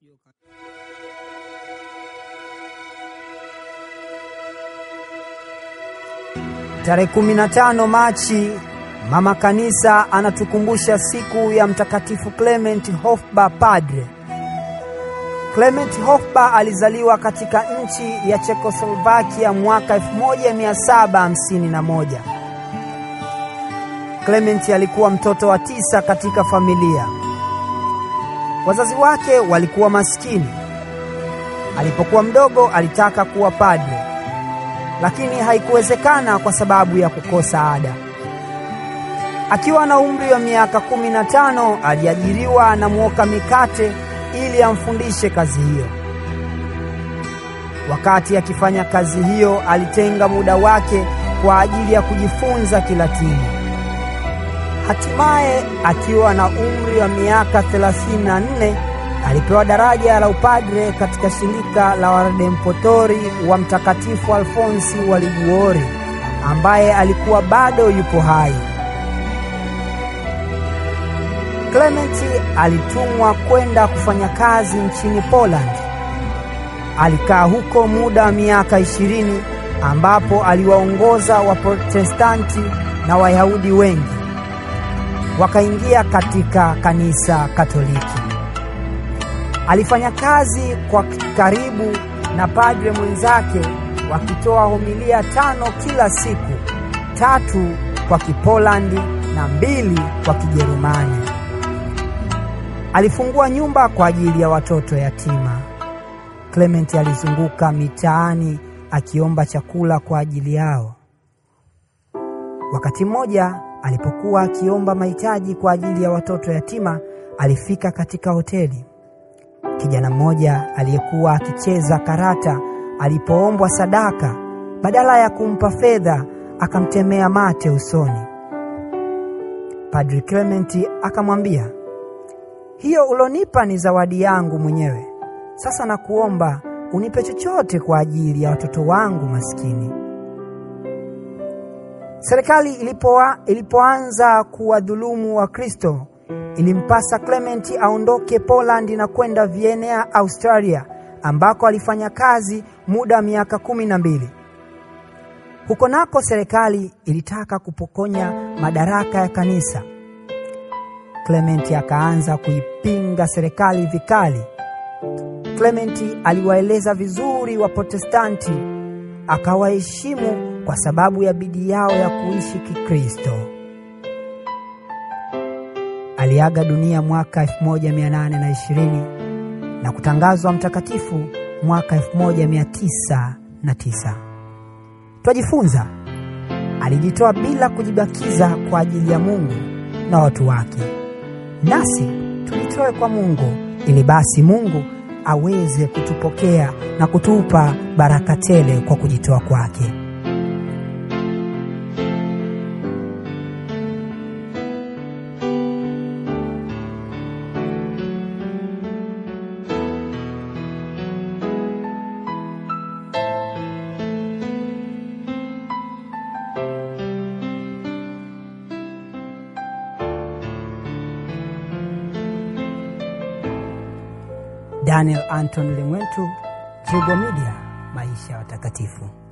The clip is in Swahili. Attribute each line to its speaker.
Speaker 1: Tarehe 15 Machi, mama kanisa anatukumbusha siku ya Mtakatifu Clement Hofba Padre. Clement Hofba alizaliwa katika nchi ya Czechoslovakia mwaka 1751. Clement alikuwa mtoto wa tisa katika familia. Wazazi wake walikuwa maskini. Alipokuwa mdogo alitaka kuwa padre, lakini haikuwezekana kwa sababu ya kukosa ada. Akiwa na umri wa miaka kumi na tano aliajiriwa na mwoka mikate ili amfundishe kazi hiyo. Wakati akifanya kazi hiyo, alitenga muda wake kwa ajili ya kujifunza Kilatini. Hatimaye akiwa na umri wa miaka 34 alipewa daraja la upadre katika shirika la Waredemptori wa Mtakatifu Alfonsi wa Liguori ambaye alikuwa bado yupo hai. Clement alitumwa kwenda kufanya kazi nchini Poland. Alikaa huko muda wa miaka ishirini ambapo aliwaongoza Waprotestanti na Wayahudi wengi wakaingia katika kanisa Katoliki. Alifanya kazi kwa karibu na padre mwenzake wakitoa homilia tano kila siku, tatu kwa Kipolandi na mbili kwa Kijerumani. Alifungua nyumba kwa ajili ya watoto yatima. Clement alizunguka mitaani akiomba chakula kwa ajili yao. Wakati mmoja alipokuwa akiomba mahitaji kwa ajili ya watoto yatima, alifika katika hoteli. Kijana mmoja aliyekuwa akicheza karata alipoombwa sadaka, badala ya kumpa fedha, akamtemea mate usoni. Padri Clement akamwambia, hiyo ulonipa ni zawadi yangu mwenyewe. Sasa nakuomba unipe chochote kwa ajili ya watoto wangu maskini. Serikali ilipoa, ilipoanza kuwadhulumu Wakristo, ilimpasa Clement aondoke Poland na kwenda Vienna, Australia, ambako alifanya kazi muda wa miaka kumi na mbili. Huko nako serikali ilitaka kupokonya madaraka ya kanisa. Clement akaanza kuipinga serikali vikali. Clement aliwaeleza vizuri Waprotestanti, akawaheshimu kwa sababu ya bidii yao ya kuishi Kikristo. Aliaga dunia mwaka 1820 na kutangazwa mtakatifu mwaka 1909. Twajifunza, alijitoa bila kujibakiza kwa ajili ya Mungu na watu wake. Nasi tujitoe kwa Mungu ili basi Mungu aweze kutupokea na kutupa baraka tele kwa kujitoa kwake. Daniel Anton Limwentu, Jugo Media, maisha ya watakatifu.